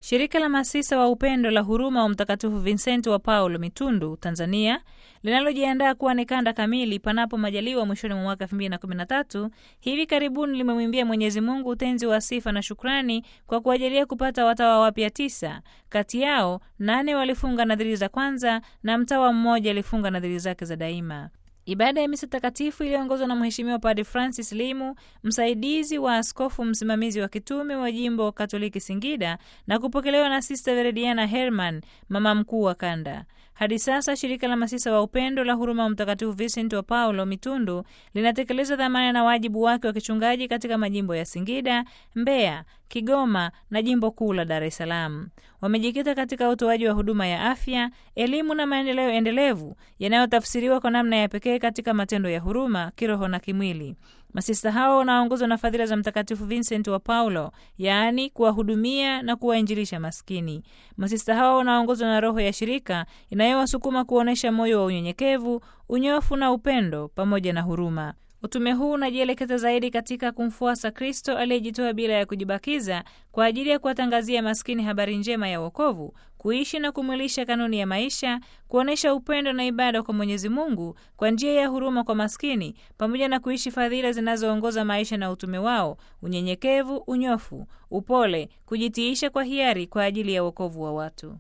Shirika la masisa wa upendo la huruma wa Mtakatifu Vincent wa Paulo Mitundu, Tanzania, linalojiandaa kuwa ni kanda kamili panapo majaliwa mwishoni mwa mwaka 2013, hivi karibuni limemwimbia Mwenyezi Mungu utenzi wa sifa na shukrani kwa kuajalia kupata watawa wapya tisa. Kati yao nane walifunga nadhiri za kwanza na mtawa mmoja alifunga nadhiri zake za daima. Ibada ya misa takatifu iliyoongozwa na Mheshimiwa Padre Francis Limu, msaidizi wa askofu msimamizi wa kitume wa jimbo Katoliki Singida, na kupokelewa na Sista Verediana Herman, mama mkuu wa kanda. Hadi sasa shirika la masisa wa upendo la huruma wa Mtakatifu Vincent wa Paulo Mitundu linatekeleza dhamana na wajibu wake wa kichungaji katika majimbo ya Singida, Mbeya, Kigoma na jimbo kuu la Dar es Salaam. Wamejikita katika utoaji wa huduma ya afya, elimu na maendeleo endelevu yanayotafsiriwa kwa namna ya pekee katika matendo ya huruma kiroho na kimwili. Masista hao wanaongozwa na fadhila za Mtakatifu Vincent wa Paulo, yaani kuwahudumia na kuwainjilisha maskini. Masista hao wanaongozwa na roho ya shirika inayowasukuma kuonyesha moyo wa unyenyekevu, unyofu na upendo pamoja na huruma. Utume huu unajielekeza zaidi katika kumfuasa Kristo aliyejitoa bila ya kujibakiza kwa ajili ya kuwatangazia maskini habari njema ya wokovu, kuishi na kumwilisha kanuni ya maisha, kuonyesha upendo na ibada kwa Mwenyezi Mungu kwa njia ya huruma kwa maskini, pamoja na kuishi fadhila zinazoongoza maisha na utume wao: unyenyekevu, unyofu, upole, kujitiisha kwa hiari kwa ajili ya wokovu wa watu.